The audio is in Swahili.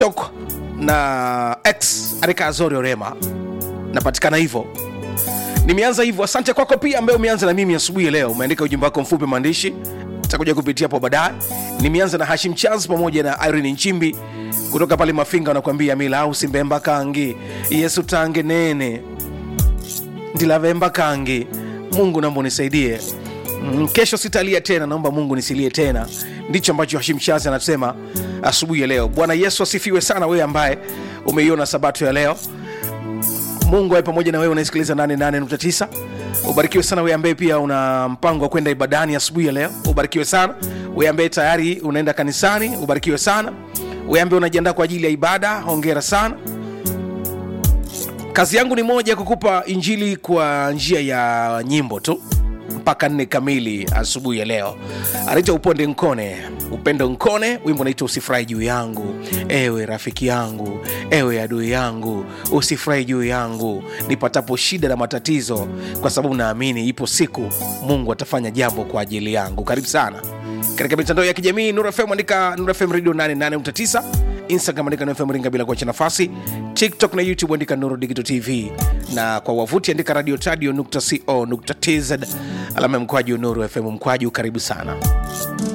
TikTok na X andika Azori Orema, napatikana hivyo. Nimeanza hivyo. Asante kwako pia ambaye umeanza na mimi asubuhi ya leo, umeandika ujumbe wako mfupi maandishi, takuja kupitia hapo baadaye. Nimeanza na Hashim Charles pamoja na Irene Nchimbi kutoka pale Mafinga, wanakuambia mila au simbemba kangi Yesu tange nene ndilavemba kangi. Mungu naomba unisaidie Mm, kesho sitalia tena, naomba Mungu nisilie tena. Ndicho ambacho Hashim Shazi anasema asubuhi ya leo. Bwana Yesu asifiwe sana, wewe ambaye umeiona sabato ya leo. Mungu awe pamoja na wewe unasikiliza 88.9. Ubarikiwe sana wewe ambaye pia una mpango wa kwenda ibadani asubuhi ya leo. Ubarikiwe sana wewe ambaye tayari unaenda kanisani. Ubarikiwe sana wewe ambaye unajiandaa kwa ajili ya ibada. Hongera sana. Kazi yangu ni moja, kukupa injili kwa njia ya nyimbo tu mpaka nne kamili asubuhi ya leo. Anaitwa Uponde Nkone, Upendo Nkone, wimbo unaitwa Usifurahi juu yangu. Ewe rafiki yangu, ewe adui yangu, usifurahi juu yangu nipatapo shida na matatizo, kwa sababu naamini ipo siku Mungu atafanya jambo kwa ajili yangu. Karibu sana katika mitandao ya kijamii Nuru FM, andika Nuru FM Radio 88.9 Instagram andika Nuru FM Ringa bila kuacha nafasi, TikTok na YouTube andika Nuru Digital TV, na kwa wavuti andika radio tadio.co.tz alama ya mkwaju Nuru FM mkwaju. Karibu sana.